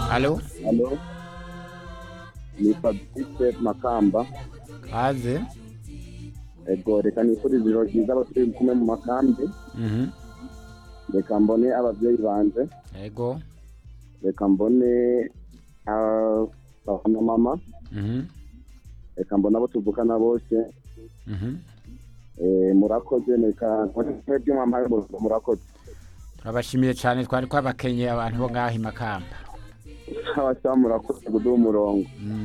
Alo Halo, ni Fabrice Makamba. kaze Ego reka nifurize ijoro ryiza abasore kumwe mu makambi Mhm. reka mbone ababyeyi banje yego reka mbone na mama Mhm. reka mbone abo tuvukana bose Mhm. Eh, murakoze reka mbone by'umwamaye murakoze turabashimiye cyane twari twabakenye abantu bo ngaho i makamba abasaba murakoze guduha umurongo Mm.